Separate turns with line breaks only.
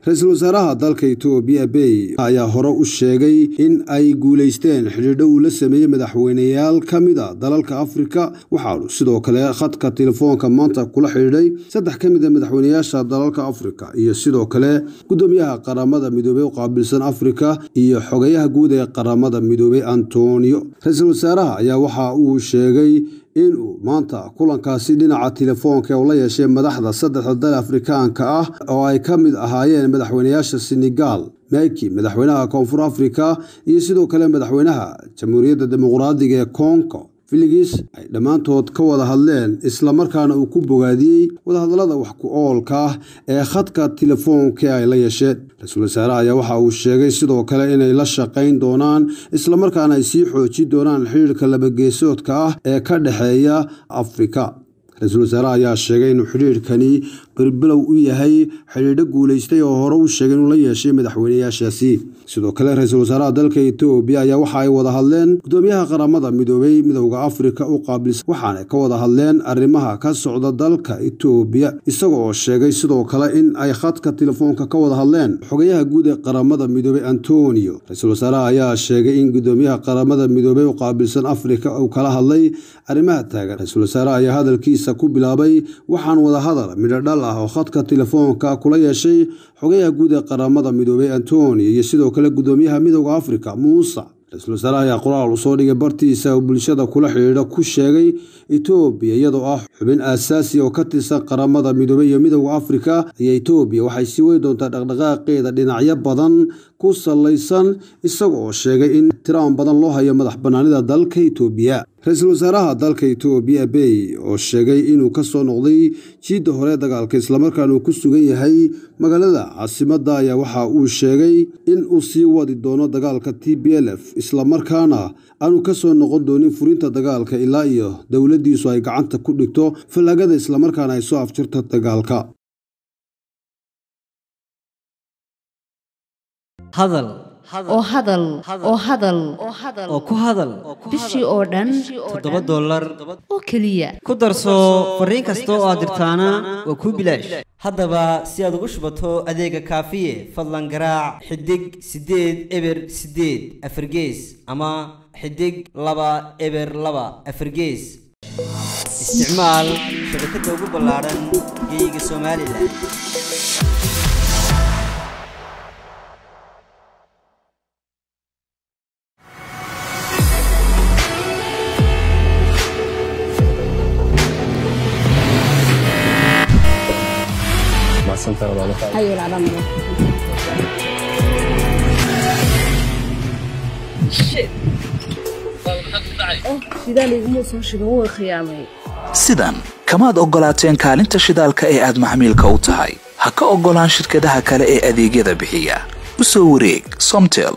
ra-iisul wasaaraha dalka etoobiya bey ayaa hore u sheegay in ay guulaysteen xidhiidho uu la sameeyey madaxweyneyaal ka mid a dalalka afrika waxaanu sidoo kale khadka telefoonka maanta kula xidhiidhay saddex ka mid a madaxweyneyaasha dalalka afrika iyo sidoo kale gudoomiyaha qaramada midoobey u qaabilsan afrika iyo xogayaha guud ee qaramada midoobey antonio ra-iisul wasaaraha ayaa waxa uu sheegay inuu maanta kulankaasi dhinaca telefoonka uu la yeeshay madaxda saddexda dal afrikaanka ah oo ay ka mid ahaayeen madaxweyneyaasha senegal meki madaxweynaha koonfur afrika iyo sidoo kale madaxweynaha jamhuuriyadda dimuqraadiga ee kongo filigis ay dhammaantood ka wada hadleen islamarkaana uu ku bogaadiyey wadahadallada wax ku oolka ah ee khadka telefoonka ay la yeesheen ra-iisul wasaaraha ayaa waxa uu sheegay sidoo kale inay la shaqayn doonaan islamarkaana ay sii xoojin doonaan xidhiirka labageesoodka ah ee ka dhexeeya afrika ra-iisul wasaaraha ayaa sheegay inuu xidhiirkani berbilow u yahay xidhiidho guulaystay oo hore u sheegay inuu la yeeshay madaxweyneyaashaasi sidoo kale ra-iisul wasaaraha dalka etoobiya ayaa waxa ay wada hadleen gudoomiyaha qaramada midoobey midowda afrika u qaabilsan waxaana ka wada hadleen arrimaha ka socda dalka etoobiya isaga oo sheegay sidoo kale in ay khadka telefoonka ka wada hadleen xogayaha guud ee qaramada midoobey antonio ra-iisul wasaaraha ayaa sheegay in gudoomiyaha qaramada midoobey u qaabilsan afrika uu kala hadlay arrimaha taagan ra-iisul wasaaraha ayaa hadalkiisa ku bilaabay waxaan wada hadal midho dhal ah oo khadka telefoonka kula yeeshay xogayaha guud ee qaramada midoobey antonio iyo sidoo kale gudoomiyaha midowda afrika muuse ra-iisul wasaaraha ayaa qoraal uu soo dhigay bartiisa oo bulshada kula xidhiidha ku sheegay etoobiya iyadoo ah xubin aasaasi oo ka tirsan qaramada midoobey iyo midowda afrika ayaa etoobiya waxay sii wey doontaa dhaqdhaqaaqeeda dhinacyo badan ku salaysan isaga oo sheegay in tiraan badan loo hayo madax banaanida dalka etoobiya ra-iisul wasaaraha dalka etoobiya bey oo sheegay inuu ka soo noqday jiidda hore dagaalka islamarkaana uu ku sugan yahay magaalada caasimadda ayaa waxa uu sheegay in uu sii wadi doono dagaalka t b l f islamarkaana aanu ka soo noqon doonin furinta dagaalka ilaa iyo dowladdiisu ay gacanta ku dhigto fallaagada islamarkaana ay soo afjirto dagaalka
hadal
oo hadal oo hadal
oo ku hadal
bishii oo dhan
toddoba dollar
oo keliya
ku darso fariin kasta oo aad dirtaana waa kuu bilaash haddaba si aad ugu shubato adeega kaafiye fadlan garaac xidig siddeed eber siddeed afargees ama xidig laba eber laba afargees isticmaal shabakadda ugu ballaadhan geeyiga somalilan
sidan kamaad oggolaateen kaalinta shidaalka ee aad maxmiilka u tahay ha ka oggolaan shirkadaha kale ee adeegyada bixiya u soo wareeg somtel